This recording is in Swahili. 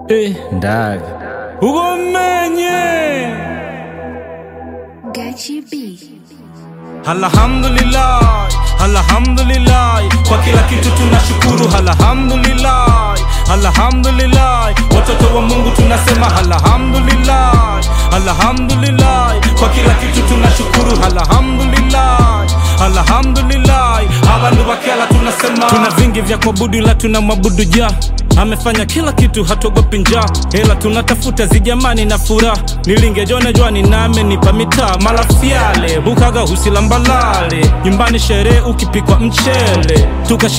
Eh, ndaga ugomenye Gachi B. alhamdulillah alhamdulillah kwa kila kitu tunashukuru alhamdulillah alhamdulillah watoto wa mungu tunasema alhamdulillah alhamdulillah kwa kila kitu tunashukuru alhamdulillah alhamdulillah abantu bakela tunasema tuna vingi vya kuabudu ila tunamwabudu ja amefanya kila kitu hatuogopi njaa hela tunatafuta zijamani na furaha nilingejone jwani name nipa mitaa malafyale bukaga husilambalale nyumbani sherehe ukipikwa mchele tukashi